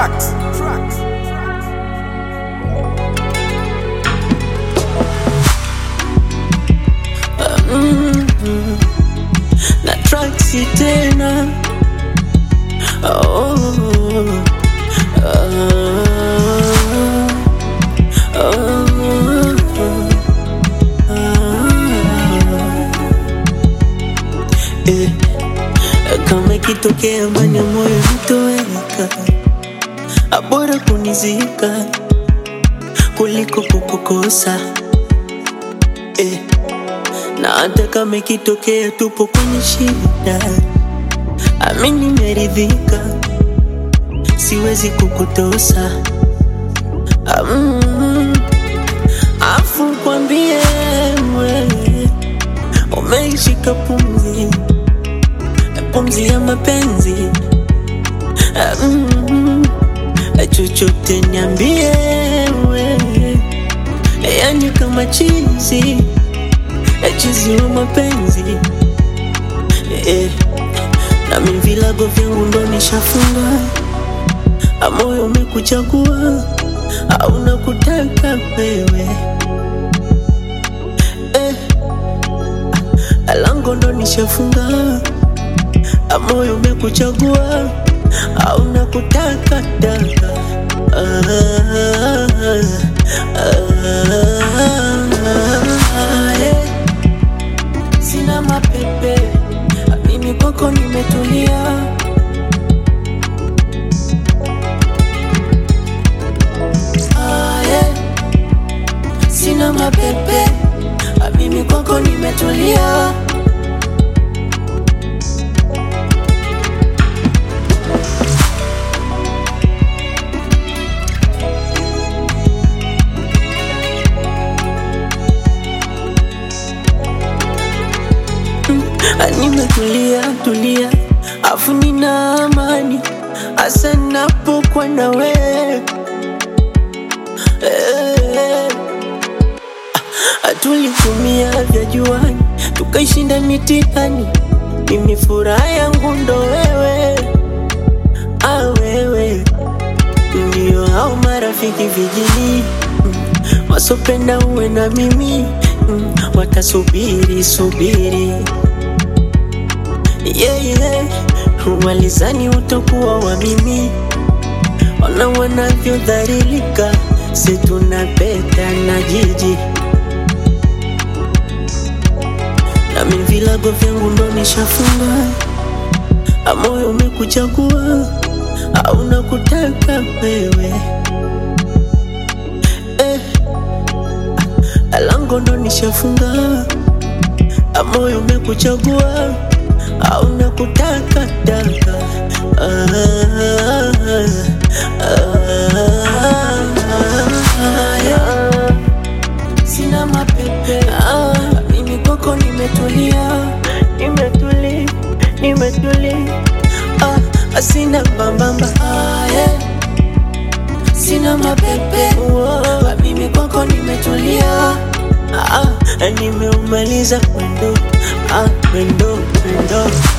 Tracks. Tracks. na traksi tena oh, ah, ah, eh, kama ikitokea ndani ya moyo nitoweka, abora kunizika kuliko kukukosa eh. Na hata kama ikitokea tupo kwenye shida, amini nimeridhika, siwezi kukutosa. Mm, afu kwambie wewe umeishika pumzi, pumzi ya mapenzi. Mm, chochote niambie wewe, yani kama chizi chizi wa mapenzi eh, na mimi vilago vyangu ndo nishafunga, moyo umekuchagua au nakutaka wewe eh, lango ndo nishafunga, moyo umekuchagua au nakutaka daka ah, ah, eh. Sina mapepe, mimi kwako nimetulia. Ah, yeah. Sina mapepe, mimi kwako nimetulia. Nimetulia tulia, afu nina amani hasa napokuwa na wewe eh. Tulitumia vya juani tukaishinda mitihani, mimi furaha yangu ndo wewe, ah wewe ndio hao marafiki vijini mm, wasopenda uwe na mimi mm, watasubiri subiri yeah, yeah. Walizani utakuwa wa mimi, ona wanavyodhalilika, si tunapeta na jiji nami vilago vyangu ndo nishafunga, moyo umekuchagua au nakutaka wewe eh, lango ndo nishafunga, moyo umekuchagua au nakutaka daka ah, ah, yeah. Sina mapepe ah, mimi kwako nimetulia, nimetuli, nimetuli ah, sina mbambamba ah, yeah. Sina mapepe ah, mimi kwako nimetulia ah, nimeumaliza mwendo ah, mwendo mwendo